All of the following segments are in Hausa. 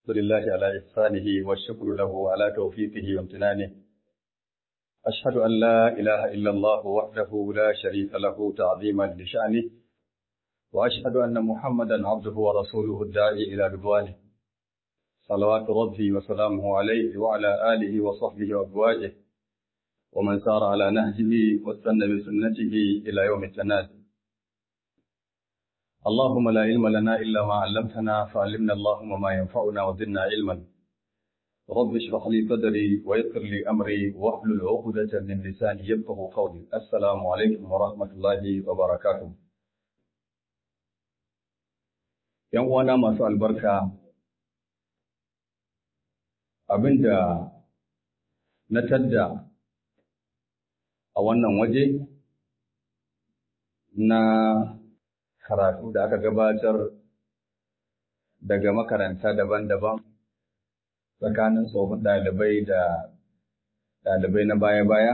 لله على إحسانه والشكر له على توفيقه وامتنانه أشهد أن لا إله إلا الله وحده لا شريك له تعظيما لشأنه وأشهد أن محمدا عبده ورسوله الداعي إلى رضوانه صلوات ربي وسلامه عليه وعلى آله وصحبه وأزواجه ومن سار على نهجه واستنى بسنته إلى يوم التناد اللهم لا علم لنا إلا ما علمتنا فعلمنا اللهم ما ينفعنا وزدنا علما رب اشرح لي صدري ويسر لي أمري واحلل عقدة من لساني يفقه قولي السلام عليكم ورحمة الله وبركاته ‘Yan uwana masu albarka, abinda na tadda a wannan waje na karatu da aka gabatar daga makaranta daban-daban tsakanin tsohon ɗalibai da ɗalibai na baya-baya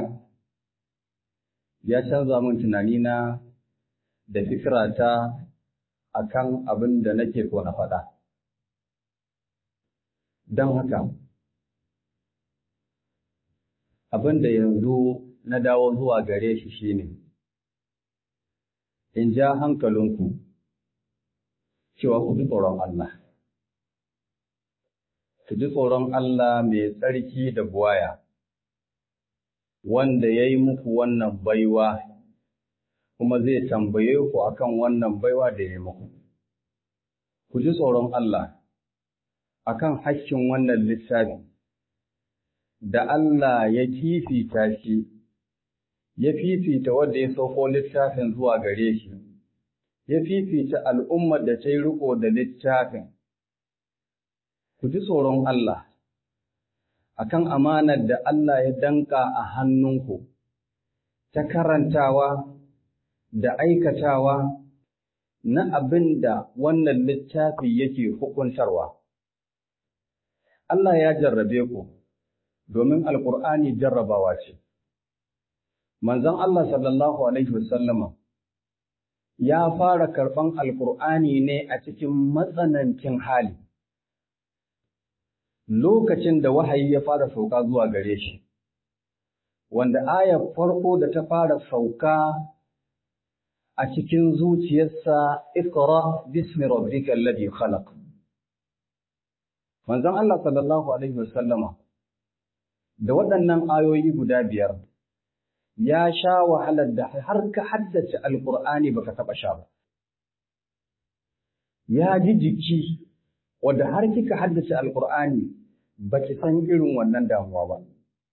ya canza min tunanina da fikirata a kan abin da nake so na faɗa. Don haka, abin da yanzu na dawo zuwa gare shi shine in ja hankalinku cewa ku ji tsoron Allah. Ku ji tsoron Allah mai tsarki da buwaya, wanda ya yi muku wannan baiwa, kuma zai tambaye ku akan wannan baiwa da ya yi muku. Ku ji tsoron Allah akan hakkin wannan littafi, da Allah ya fifita shi, ya fifita wanda ya sauko littafin zuwa gare shi. ya fifita al'ummar da ta yi riko da littafin, ku ji tsoron Allah, akan amanar da Allah ya danka a hannunku, ta karantawa da aikatawa na abin da wannan littafi yake hukuntarwa. Allah ya jarrabe ku, domin Alƙur'ani jarrabawa ce. Manzon Allah sallallahu Alaihi wasallama ya fara karɓan Alƙur'ani ne a cikin matsanancin hali, lokacin da wahayi ya fara sauka zuwa gare shi, wanda ayar farko da ta fara sauka a cikin zuciyarsa Iqra bismi rabbika alladhi khalaq. Manzon Allah sallallahu Alaihi wasallama da waɗannan ayoyi guda biyar ya sha wahalar da har ka haddace alƙur'ani baka taɓa sha ba. Ya ji jiki wadda har kika haddace alƙur'ani baki san irin wannan damuwa ba.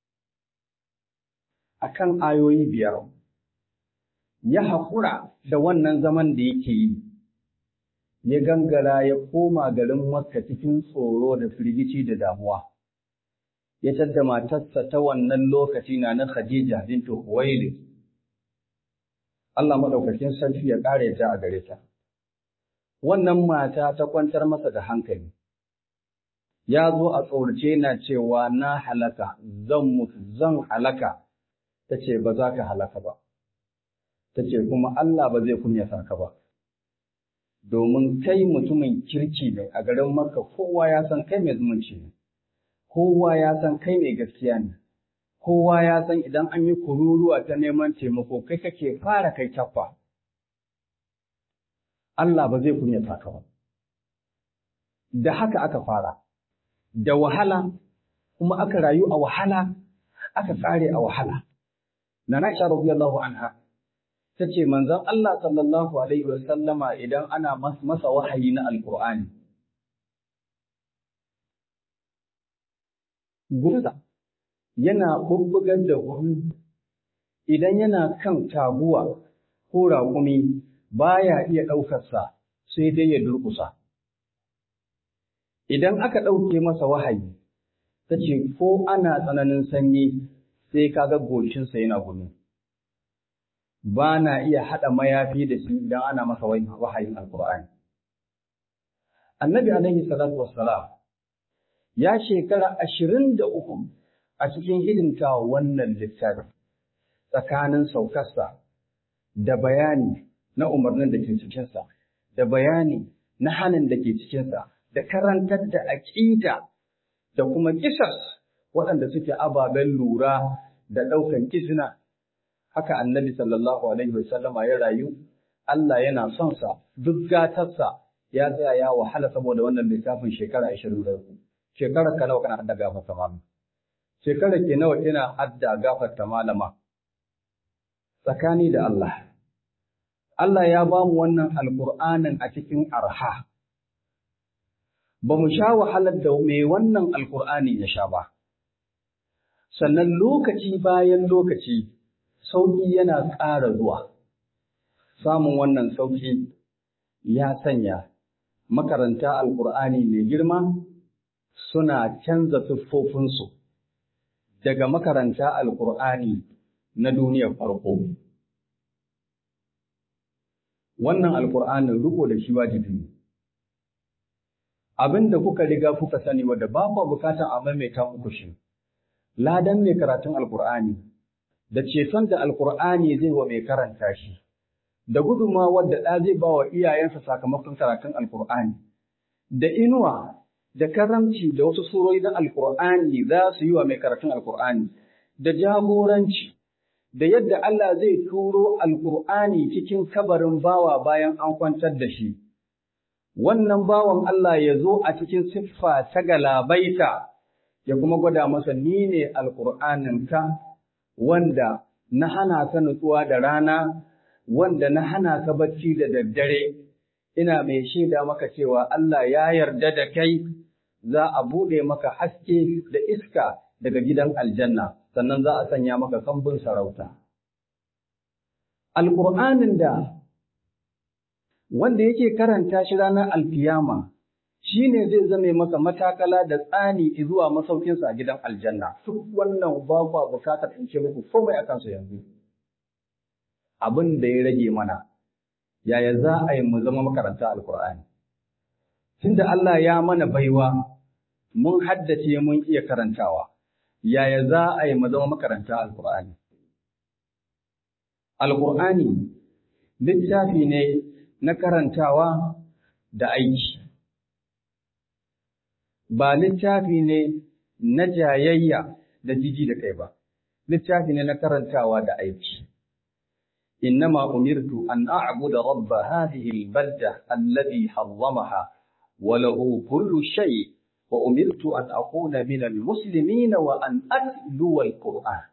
Akan ayoyi biyar, ya haƙura da wannan zaman da yake yi, ya gangara ya koma garin Makka cikin tsoro da firgici da damuwa. ya tadda matarsa ta wannan lokaci na na Khadija bintu Huwailid. Allah maɗaukakin sarki ya ƙare ta a gare ta. Wannan mata ta kwantar masa da hankali. Ya zo a tsorace na cewa na halaka, zan mutu, zan halaka, ta ce ba za ka halaka ba. Ta ce kuma Allah ba zai kunyata ka ba. Domin kai mutumin kirki ne a garin Makka kowa ya san kai mai zumunci ne. kowa ya san kai mai gaskiya ne, kowa ya san idan an yi kururuwa ta neman taimako kai kake fara kai kyaffa. Allah ba zai kunyata ka ba. Da haka aka fara, da wahala kuma aka rayu a wahala, aka tsare a wahala. Na Aisha radiyallahu anha ta ce manzon Allah sallallahu alaihi wa sallama idan ana masa wahayi na Alƙur'ani. gurza yana bubbugar da gumi idan yana kan taguwa ko raƙumi baya iya ɗaukarsa sai dai ya durƙusa. Idan aka ɗauke masa wahayi, ta ce ko ana tsananin sanyi sai kaga goshinsa yana gumi. Ba na iya haɗa mayafi da shi idan ana masa wahayin Alƙur'ani. Annabi alaihi salatu wassalam ya shekara ashirin da uku a cikin hidimta wannan littafi tsakanin saukarsa da bayani na umarnin da ke cikinsa, da bayani na hanin da ke cikinsa, da karantar da aƙida da kuma kisas waɗanda suke ababen lura da ɗaukan izina haka annabi sallallahu alaihi wasallama ya rayu Allah yana son sa duk gatarsa ya tsaya ya wahala saboda wannan littafin shekara 23 shekarar ka nawa kana hadda gafarta malama shekarar ke nawa ina hadda gafarta malama tsakani da Allah Allah ya ba mu wannan alqur'anin a cikin arha ba mu sha wahalar da mai wannan alqur'ani ya sha ba sannan lokaci bayan lokaci sauƙi yana ƙara zuwa samun wannan sauƙi ya sanya makaranta alƙur'ani mai girma suna canza siffofinsu daga makaranta alƙur'ani na duniyar farko. Wannan alƙur'anin riko da shi wajibi ne. Abin da kuka riga kuka sani wadda ba ku bukatar a maimaita muku shi, ladan mai karatun alƙur'ani da ceton da alƙur'ani zai wa mai karanta shi. da gudunmawar da ɗa zai ba wa iyayensa sakamakon karatun Alƙur'ani, da inuwa da karamci da wasu surori na Alƙur'ani za su yi wa mai karatun Alƙur'ani, da jagoranci, da yadda Allah zai turo Alƙur'ani cikin kabarin bawa bayan an kwantar da shi. Wannan bawan Allah ya zo a cikin siffa ta galabaita, ya kuma gwada masa ni ne Alƙur'aninka wanda na hana ka nutsuwa da rana wanda na hana ka bacci da daddare, ina mai shaida maka cewa Allah ya yarda da kai za a buɗe maka haske da iska daga gidan aljanna, sannan za a sanya maka kambun sarauta. Alƙur'anin da wanda yake karanta shi ranar alkiyama shi ne zai zame masa matakala da tsani zuwa masaukinsa a gidan aljanna. Duk wannan ba kwa bukatar in ce muku komai a kansu yanzu. abin da ya rage mana, yaya za a yi mu zama makaranta Alƙur'ani. Tunda Allah ya mana baiwa, mun haddace mun iya karantawa, yaya za a yi mu zama makaranta Alƙur'ani. Alƙur'ani littafi ne na karantawa da aiki. Ba littafi ne na jayayya da jiji da kai ba, littafi ne na karantawa da aiki. إنما أمرت أن أعبد رب هذه البلدة الذي حرمها وله كل شيء وأمرت أن أكون من المسلمين وأن أتلو القرآن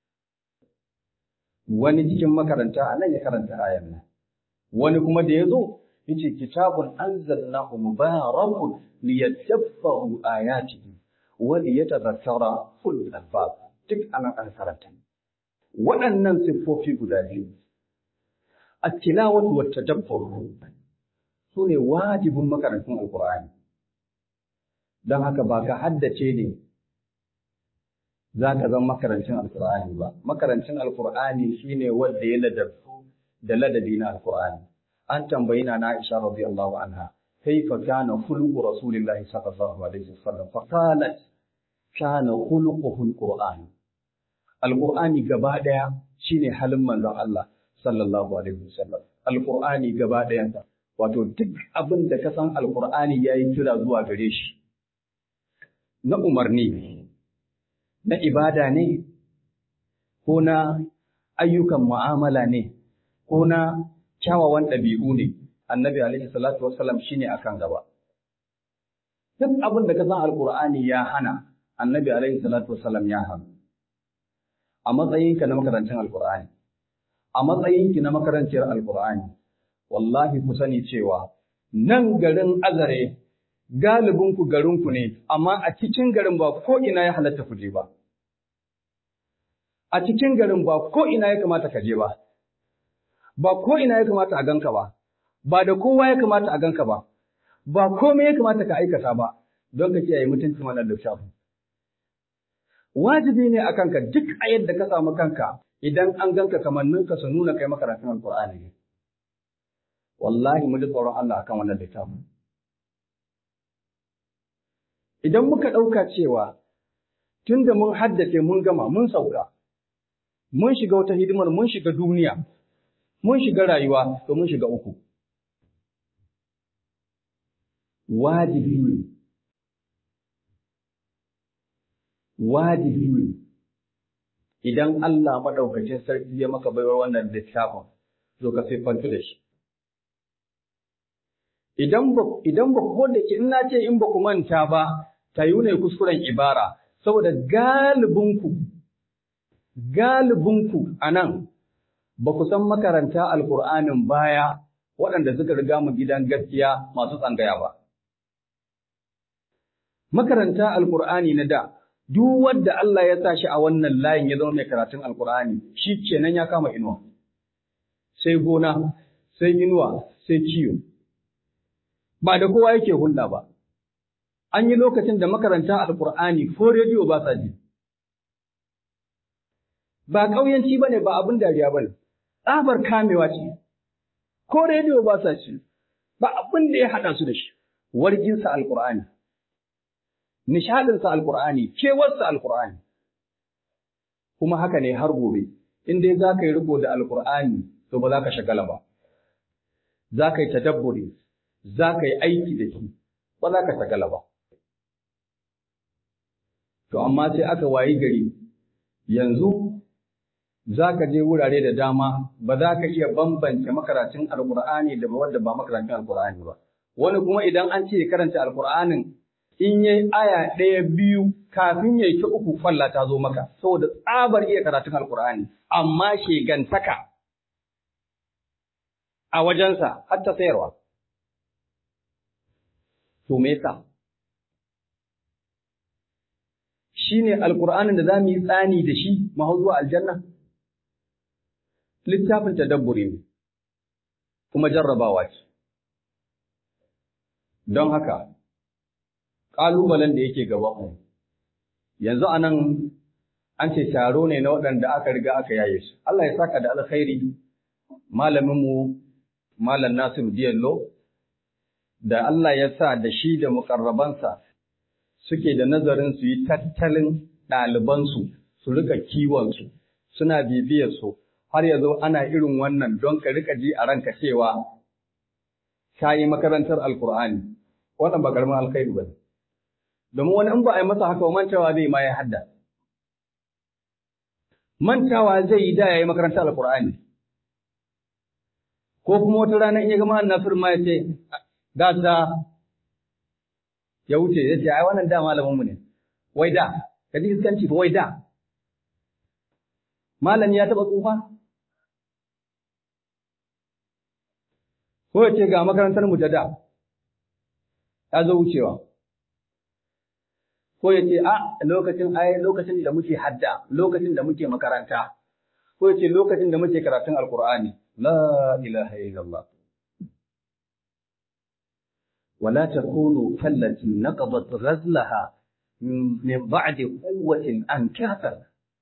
wani cikin makaranta a nan ya karanta ayan nan wani kuma da ya zo yace kitabun anzalnahu mubarakun liyadabbaru ayatihi wa liyatadhakkara ulul albab duk anan an karanta waɗannan siffofi guda biyu التلاوة والتدبر سوني واجب مكرنتون القرآن don haka ba ka haddace ne za ka zama makarancin alkur'ani ba makarancin alkur'ani shine wanda ya ladabtu da ladabi na alkur'ani an tambayi na Aisha radiyallahu anha kaifa kana khuluqu rasulillahi sallallahu alaihi wasallam fa qalat kana khuluquhu alquran alqur'ani gaba daya shine halin manzon Allah sallallahu alaihi wasallam alqur'ani gaba ɗayansa wato duk abin da ka san alqur'ani yayi kira zuwa gare shi na umarni na ibada ne ko na ayyukan mu'amala ne ko na kyawawan ɗabi'u ne annabi alaihi salatu wasallam shine akan gaba duk abin da ka san alqur'ani ya hana annabi alaihi salatu wasallam ya hana a matsayinka na makarancin alqur'ani a matsayinki na makaranciyar alkur'ani wallahi ku sani cewa nan garin azare galibinku garinku ne amma a cikin garin ba ko ina ya halatta ku je ba a cikin garin ba ko ina ya kamata ka je ba ba ko ina ya kamata a ganka ba ba da kowa ya kamata a ganka ba ba komai ya kamata ka aikata ba don ka kiyaye mutuncin wannan littafin wajibi ne a kanka duk a yadda ka samu kanka idan an ganka kamanninka su nuna kai makaratun alkur'ani ne wallahi mu ji tsoron Allah akan wannan littafin idan muka ɗauka cewa tunda mun haddace mun gama mun sauka mun shiga wata hidimar mun shiga duniya mun shiga rayuwa to mun shiga uku wajibi ne wajibi ne idan Allah maɗaukacin sarki ya maka baiwar wannan littafin zo ka siffantu da shi idan ba idan ba ko da ke ina ce in ba ku manta ba ta yi ne kuskuren ibara saboda galibinku galibinku a nan ba ku san makaranta alkur'anin baya waɗanda suka riga mu gidan gaskiya masu tsangaya ba makaranta alkur'ani na da duk wanda Allah ya sa shi a wannan layin ya zama mai karatun alkur'ani shi kenan ya kama inuwa sai gona sai inuwa sai kiyo ba da kowa yake hulɗa ba. An yi lokacin da makaranta Alƙur'ani ko rediyo ba sa ji. Ba ƙauyanci ba ne ba abin dariya ba ne, tsabar kamewa ce, ko rediyo ba sa ci, ba abin da ya haɗa su da shi, warginsa Alƙur'ani, nishaɗinsa Alƙur'ani, kewarsa Alƙur'ani. Kuma haka ne har gobe, in dai za ka yi riko da Alƙur'ani, to ba za ka shagala ba. Za ka yi tadabburi, za ka yi aiki da shi, ba za ka shagala ba. To, amma sai aka wayi gari, yanzu za ka je wurare da dama ba za ka iya bambance makarantun Alƙur'ani da wadda ba makarantun Alƙur'ani ba. Wani kuma idan an ce karanta Alƙur'anin in yi aya ɗaya biyu kafin ya ki uku kwalla ta zo maka, saboda tsabar iya karatun Alƙur'ani, amma shegantaka a wajensa har ta sayarwa. To me yasa? Shi ne Alƙur'anin da za mu yi tsani da shi mahau zuwa aljanna? Littafin tadabburi ne, kuma jarrabawa ce. Don haka, ƙalubalen da yake gabanmu, yanzu a nan an ce taro ne na waɗanda aka riga aka yaye su. Allah ya saka da alkhairi malaminmu Malam Nasiru Diyallo da Allah ya sa da shi da mukarrabansa suke da nazarin su yi tattalin ɗalibansu su rika kiwonsu suna bibiyarsu har yanzu ana irin wannan don ka rika ji a ranka cewa ka yi makarantar alkur'ani wannan ba karamin alkhairi ba ne domin wani in ba a yi masa haka mantawa zai ma ya hadda mantawa zai yi da ya yi makarantar alkur'ani ko kuma wata rana in ya gama annasir ma ya ce gasa ya wuce ya ce ai wannan da malamin mu ne wai da ka ji iskanci fa wai da malami ya taba tsufa ko ya ce ga makarantar mu ta da ya zo wucewa ko ya ce a lokacin ai lokacin da muke hadda lokacin da muke makaranta ko ya ce lokacin da muke karatun alkur'ani la ilaha illallah ولا تكونوا كالتي نقضت غزلها من بعد قوة أنكاثا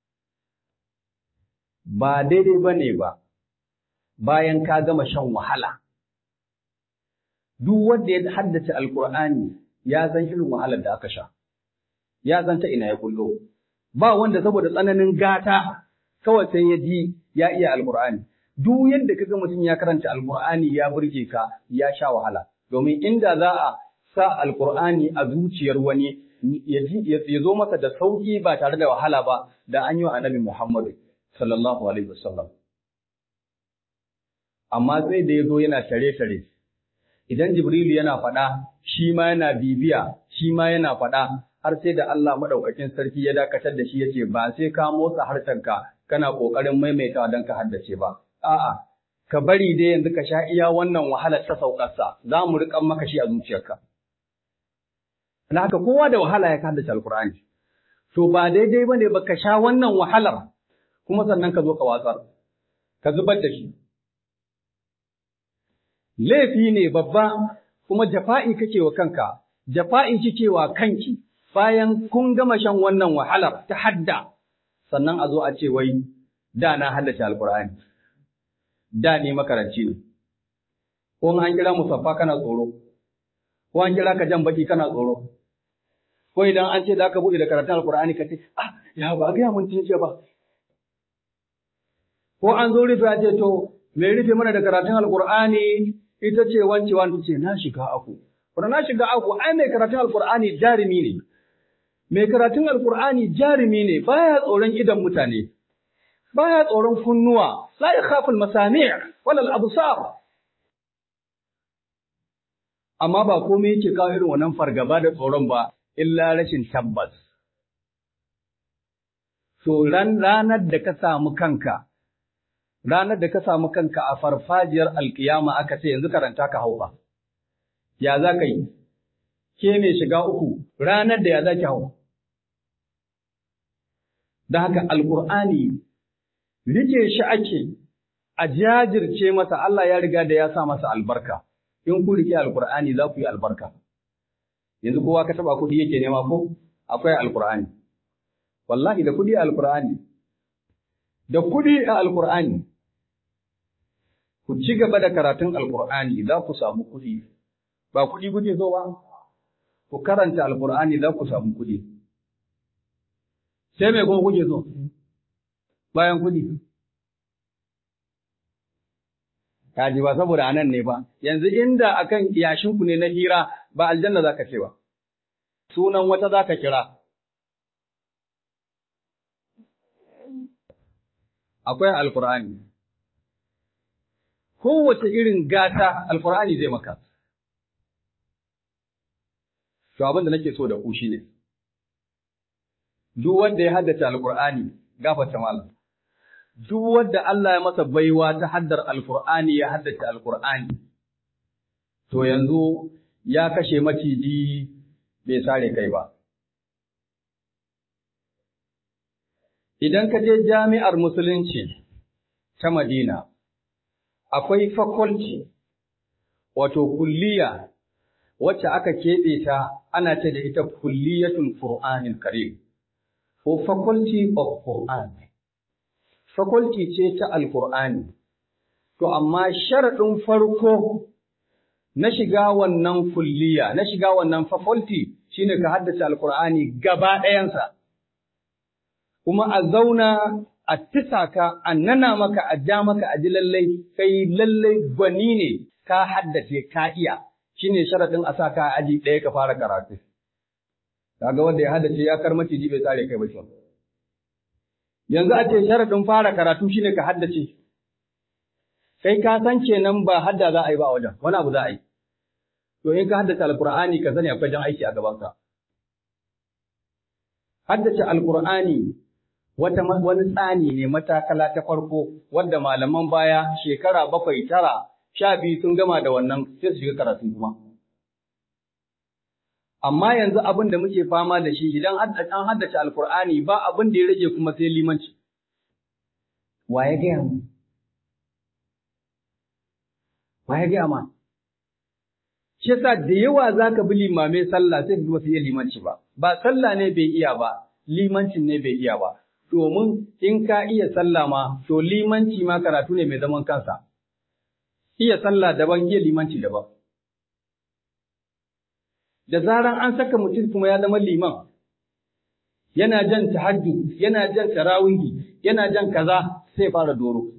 ba daidai ba ne ba bayan ka gama shan wahala duk wanda ya haddace alkur'ani ya san irin wahalar da aka sha ya san ta ina ya kullo ba wanda saboda tsananin gata kawai sai ya ji ya iya alkur'ani duk yadda kaga mutum ya karanta alkur'ani ya burge ka ya sha wahala domin inda za a sa alkur'ani a zuciyar wani ya zo masa da sauki ba tare da wahala ba da an yi wa annabi Muhammadu sallallahu alaihi wasallam amma sai da ya zo yana tare-tare idan Jibrilu yana faɗa shi ma yana bibiya shi ma yana faɗa har sai da Allah maɗaukakin sarki ya dakatar da shi ya ce ba sai ka motsa harshenka kana ƙoƙarin maimaitawa don ka haddace ba a'a ka bari dai yanzu ka sha iya wannan wahalar ta saukarsa za mu riƙan maka shi a zuciyarka. Na haka kowa da wahala ya haddace Alƙur'ani. To ba daidai ba ne ba ka sha wannan wahalar kuma sannan ka zo ka watsar, ka zubar da shi. Laifi ne babba kuma jafa'i kake wa kanka, jafa'i kike wa kanki bayan kun gama shan wannan wahalar ta hadda, sannan a zo a ce wai da na haddace Alƙur'ani. da ne makaranci ne, ko an kira musaffa kana tsoro, ko an kira ka jan baki kana tsoro, ko idan an ce da aka buɗe da karatun alkur'ani ka ce, ah, ya ba gaya mun tun ba. Ko an zo rufe a ce to, me rufe mana da karatun alkur'ani ita ce wance wani ce na shiga aku, Kuna na shiga aku, ai mai karatun Alƙur'ani jarumi ne. Mai karatun Alƙur'ani jarumi ne, baya tsoron idan mutane, baya tsoron kunnuwa, la ya khaful masami' walal absar. Amma ba komai yake kawo irin wannan fargaba da tsoron ba, illa rashin tabbas. So ran ranar da ka samu kanka, ranar da ka samu kanka a farfajiyar alkiyama aka ce yanzu karanta ka hauka. Ya za ka yi, ke mai shiga uku ranar da ya za ki hau. Da haka alkur'ani rike shi ake a jajirce masa Allah ya riga da ya sa masa albarka. In ku rike alkur'ani za ku yi albarka. Yanzu kowa ka taba kuɗi yake nema ko akwai alkur'ani. wallahi da kudi a alkur'ani da kudi a alkur'ani ku ci gaba da karatun alkur'ani za ku samu kudi ba kudi kuke so ba ku karanta alkur'ani za ku samu kudi sai mai kuma kuke so bayan kudi kaji ba saboda anan ne ba yanzu inda akan iyashinku ne na hira ba aljanna zaka ce ba sunan wata zaka kira akwai alkur'ani kowace irin gata alkur'ani zai maka to abin da nake so da ku shine duk wanda ya haddace alkur'ani gafarta malam duk wanda Allah ya masa baiwa ta haddar alkur'ani ya haddace alkur'ani to yanzu ya kashe maciji bai sare kai ba Idan ka je jami'ar Musulunci ta Madina, akwai faculty, wato kulliya, wacce aka keɓe ta ana ce da ita kulliyatul Qur'anil Karim, ko faculty of Qur'an. Faculty ce ta Alƙur'ani, to amma sharaɗin farko na shiga wannan kulliya, na shiga wannan faculty shine ka haddace Alƙur'ani gaba ɗayansa. kuma a zauna a tisa ka, a nana maka, a ja maka, a ji lallai, kai lallai gwani ne ka haddace ka iya, shi ne sharaɗin a sa ka aji ɗaya ka fara karatu. Kaga wanda ya haddace ya kar maciji bai tsare kai ba shi. Yanzu a ce sharaɗin fara karatu shi ne ka haddace. Kai ka san kenan ba hadda za a yi ba a wajen, wani abu za a yi. To in ka haddace Alƙur'ani ka sani akwai jan aiki a gabanka. Haddace Alƙur'ani wata wani tsani ne matakala ta farko wadda malaman baya shekara bakwai tara sha biyu sun gama da wannan sai su shiga karatu kuma. Amma yanzu abin da muke fama da shi idan an haddace alkur'ani ba abin da ya rage kuma sai limanci. Wa ya gaya mu? Wa ya gaya ma? Shi yasa da yawa za ka bi limamai sallah sai ka ba su iya limanci ba. Ba sallah ne bai iya ba, limancin ne bai iya ba. domin in ka iya sallah ma, to limanci ma karatu ne mai zaman kansa. Iya sallah daban, iya limanci daban. Da zaran an saka mutum kuma ya zama liman, yana jan tahajjud, yana jan tarawihi, yana jan kaza sai fara doro.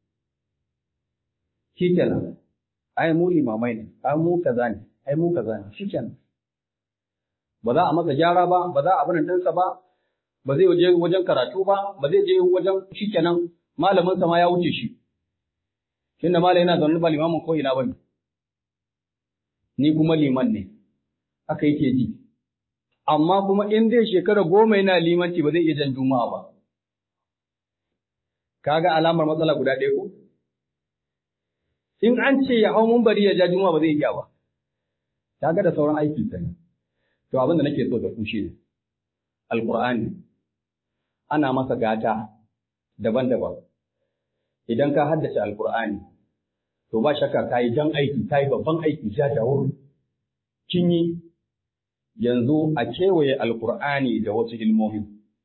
Shikenan, ai mu limamai ne, ai mu kaza ne, ai mu kaza ne, shikenan. Ba za a masa gyara ba, ba za a abin ɗinsa ba, ba zai je wajen karatu ba, ba zai je wajen shikenan malamin sa ma ya wuce shi. Tunda malam yana zaune ba limamin ko ina bane. Ni kuma liman ne. Haka yake ji. Amma kuma in dai shekara goma yana limanci ba zai iya jan juma'a ba. Kaga alamar matsala guda ɗaya ko? In an ce ya hau bari ya ja juma'a ba zai iya ba. Kaga da sauran aiki sani. To abin da nake so da ku shi ne. Alƙur'ani ana masa gata daban-daban. Idan ka haddace Alƙur'ani, to ba shakka ka yi jan aiki, ka yi babban aiki ja jawur. Kin yi yanzu a kewaye Alƙur'ani da wasu ilmomi.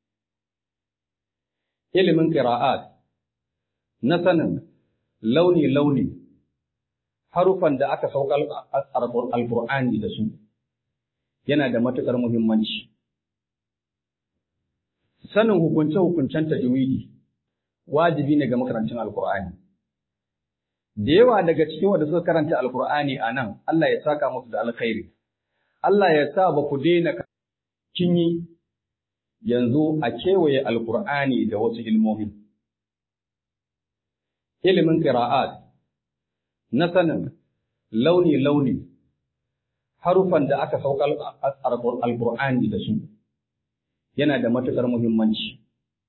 Ilimin ƙira'at na sanin launi-launi harufan da aka sauka Alƙur'ani da su yana da matuƙar muhimmanci. sanin hukunce-hukuncen tajwidi wajibi ne ga makarancin Alkur'ani. Da yawa daga cikin wanda suka karanta Alkur'ani a nan, Allah ya saka musu da alkhairi, Allah ya sa ba ku daina kin yi yanzu a kewaye alkur'ani da wasu ilmomi. Ilimin ƙira'at na sanin launi-launi harufan da aka sauka alkur'ani da su yana da matuƙar muhimmanci.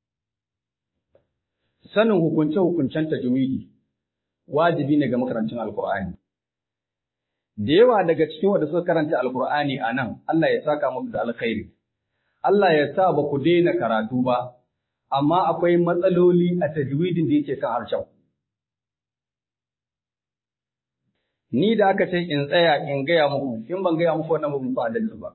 Sanin hukunce-hukuncen tajwidi wajibi ne ga makarancin alkur'ani. Da yawa daga cikin wanda suka karanta alkur'ani a nan Allah ya saka muku da alkhairi. Allah ya sa ba ku daina karatu ba, amma akwai matsaloli a tajwidin da yake kan harshen. Ni da aka ce in tsaya in gaya muku, in ban gaya muku wannan muku adalci ba.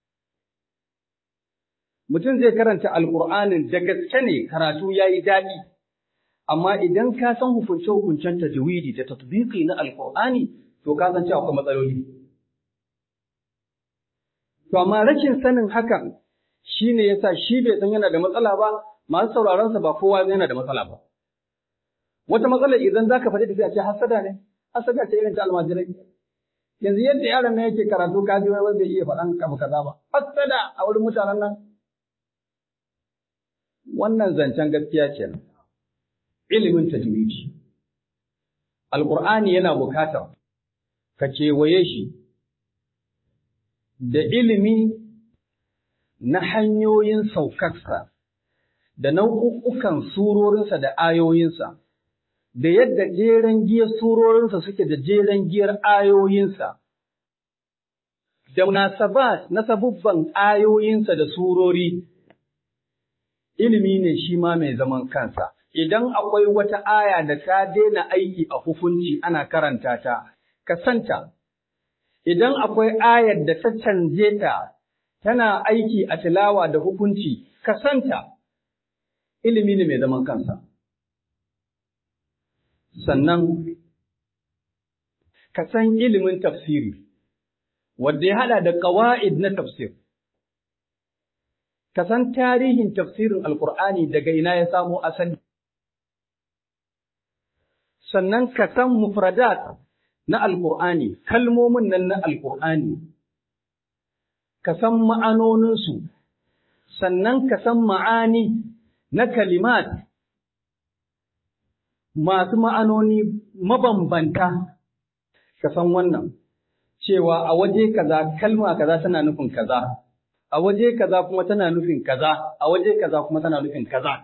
Mutum zai karanta Alƙur'anin da gaske ne karatu ya yi daɗi, amma idan ka san hukunce-hukuncen tajwidi da tatbiki na Alƙur'ani, to ka san cewa akwai matsaloli. To amma rashin sanin hakan shi ne ya sa shi bai san yana da matsala ba, masu sauraronsa ba kowa yana da matsala ba. Wata matsala idan za ka faɗi da sai a ce hasada ne, hasada ce irin ta almajirai. Yanzu yadda yaron nan yake karatu ka ji wai bai iya faɗan abu kaza ba. Hasada a wurin mutanen nan. Wannan zancen gaskiya kenan. Ilimin tajwidi. Alƙur'ani yana bukatar ka kewaye shi da ilimi na hanyoyin saukarsa, da nau'ukan surorinsa da ayoyinsa, da yadda jeren giyar surorinsa suke da jeren giyar ayoyinsa, da munasabat na sabubban ayoyinsa da surori, ilimi ne shi ma mai zaman kansa. Idan akwai wata aya da ta daina aiki a hukunci ana karanta ta, ka santa. Idan akwai ayar da ta canje ta tana aiki a tilawa da hukunci, ka santa, ilimi ne mai zaman kansa. Sannan, ka san ilimin tafsiri, wadda ya haɗa da ƙawa'id na tafsir. Ka san tarihin tafsirin Alƙur'ani daga ina ya samo asali. Sannan ka san mufradat na Alƙur'ani, kalmomin nan na Alƙur'ani. ka san ma'anoninsu, sannan ka san ma'ani na kalimat masu ma'anoni mabambanta, ka san wannan, cewa a waje kaza kalma kaza tana nufin kaza, a waje kaza kuma tana nufin kaza, a waje kaza kuma tana nufin kaza.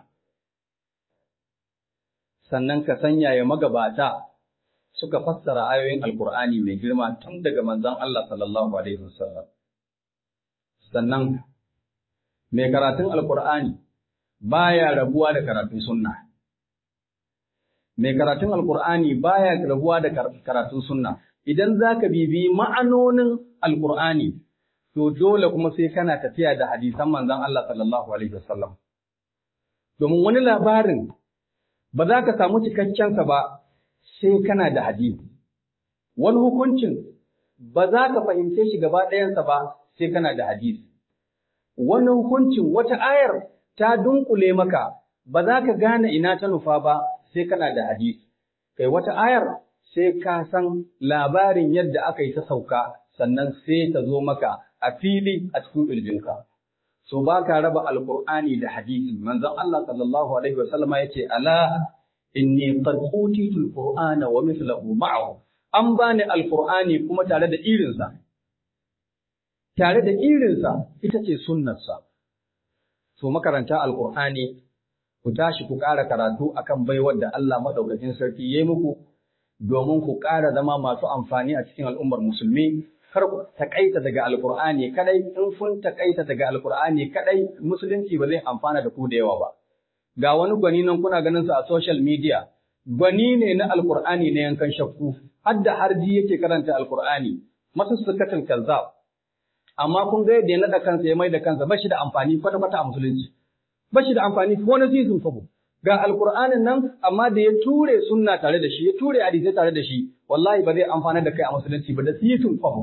Sannan ka san yaya magabata suka fassara ayoyin Alƙur'ani mai girma tun daga manzon Allah sallallahu Alaihi wasallam. sannan mai karatun alkur'ani baya rabuwa da karatun sunna mai karatun alkur'ani baya rabuwa da karatun sunna idan zaka bibi ma'anonin alkur'ani to dole kuma sai kana tafiya da hadisan manzon Allah sallallahu alaihi wasallam domin wani labarin ba za ka samu cikakken sa ba sai kana da hadisi wani hukuncin ba za ka fahimce shi gaba ɗayansa ba sai kana da hadisi. Wani hukuncin wata ayar ta dunkule maka ba za ka gane ina ta nufa ba sai kana da hadisi. Kai wata ayar sai ka san labarin yadda aka yi ta sauka sannan sai ta zo maka a fili a cikin ƙirjinka. So ba ka raba alƙur'ani da hadisi. Manzon Allah sallallahu alaihi wa sallama yace ala inni qad utitu alqur'ana wa mithluhu ma'ahu. An bani alqur'ani kuma tare da irinsa. tare da irinsa ita ce sunnarsa. So makaranta Alƙur'ani, ku tashi ku ƙara karatu akan baiwar da Allah maɗaukakin sarki ya yi muku, domin ku ƙara zama masu amfani a cikin al'ummar musulmi, kar ku taƙaita daga Alƙur'ani kaɗai, in kun taƙaita daga Alƙur'ani kaɗai, musulunci ba zai amfana da ku da yawa ba. Ga wani gwani nan kuna ganin sa a social media, gwani ne na Alƙur'ani na yankan shakku, har da harji yake karanta Alƙur'ani, masussukatul kazzab. amma kun ga yadda ya naɗa kansa ya mai da kansa ba shi da amfani kwata-kwata a musulunci ba shi da amfani ko na sisin kwabo ga alkur'anin nan amma da ya ture sunna tare da shi ya ture hadisai tare da shi wallahi ba zai amfana da kai a musulunci ba da sisin kwabo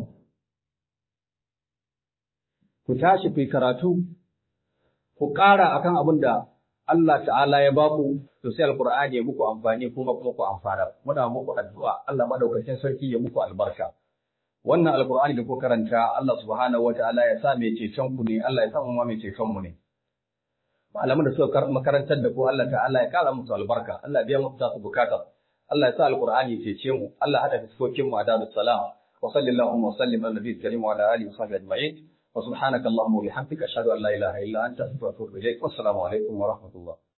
ku tashi ku karatu ku ƙara akan abin da Allah ta'ala ya baku to sai alkur'ani ya muku amfani kuma kuma ku amfana muna muku addu'a Allah madaukakin sarki ya muku albarka wannan alkur'ani da ku karanta Allah subhanahu wataala ya sa mai ceton ku ne Allah ya sa mu ma mai ceton mu ne malaman da suka makarantar da ku Allah ta'ala ya kara musu albarka Allah ya biya musu tasu bukata Allah ya sa alkur'ani ya cece mu Allah ya hada fiskokin mu a darus salam wa sallallahu wa sallim ala nabiyil karim wa ala alihi wa sahbihi ajma'in wa subhanaka allahumma wa bihamdika ashhadu an la ilaha illa anta astaghfiruka wa atubu ilaik wassalamu alaikum wa rahmatullah